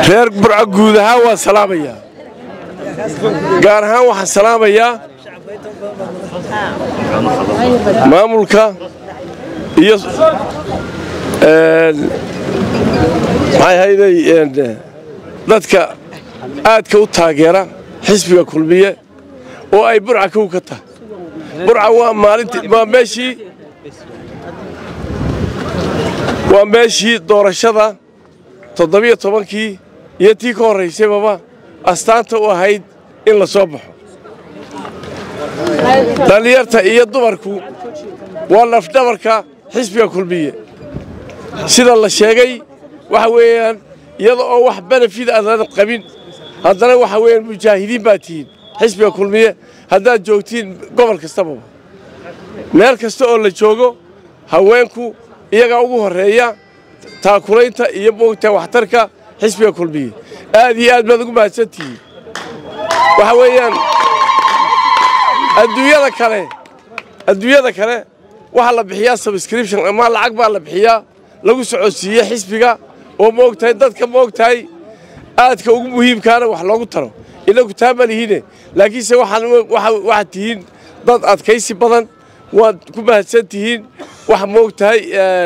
reer burco guud ahaan waan salaamayaa gaar ahaan waxaan salaamayaa maamulka iyo maxay hayday dadka aadka u taageera xisbiga kulmiye oo ay burca kow ka tahay burca waa maalinti waa meeshii waa meeshii doorashada toddobiyo tobankii iyo tii ka horraysababa astaanta u ahayd in la soo baxo dhallinyarta iyo dumarku waa lafdhabarka xisbiga kulmiye sida la sheegay waxa weeyaan iyada oo wax benefid aadan qabin haddana waxa weeyaan mujaahidiin baa tihiin xisbiga kulmiye haddaad joogtiin gobol kastababa meel kasta oo la joogo haweenku iyagaa ugu horreeya taakulaynta iyo moogta waxtarka xisbiga kulmiye aad iyo aad baad ugu mahadsantihiin waxa weeyaan adduunyada kale adduunyada kale waxaa la bixiyaa subscription ama lacag baa la bixiyaa lagu socodsiiye xisbiga oo moogtahay dadka moogtahay aadka ugu muhiimkaana wax loogu taro inagu taa ma lihine laakiinse waxaad tihiin dad adkaysi badan waad ku mahadsan tihiin wax moogtahay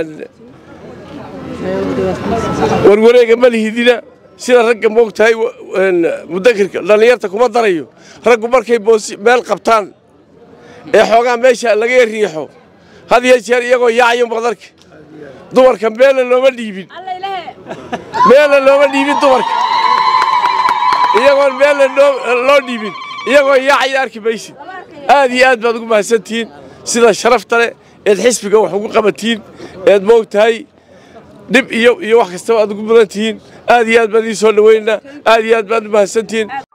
warwareega ma lihidina sida ragga moogtahay mudakirka dhallinyarta kuma darayo raggu markay meel qabtaan ee xoogaa meesha laga riixo had iyo jeer iyagoo yaacayo maqdarka dumarka meelna looma dhiibin meelna looma dhiibin dumarka iyagoon meelna loo dhiibin iyagoo yaacaya arki maysid aad iyo aad baad ugu mahadsantihiin sida sharafta leh eed xisbiga wax ugu qabatiin eed moogtahay dhib iyo iyo wax kastaba aad ugu mudan tihiin aad iyo aad baan idiin soo dhaweynaa aad iyo aad baad u mahadsantihiin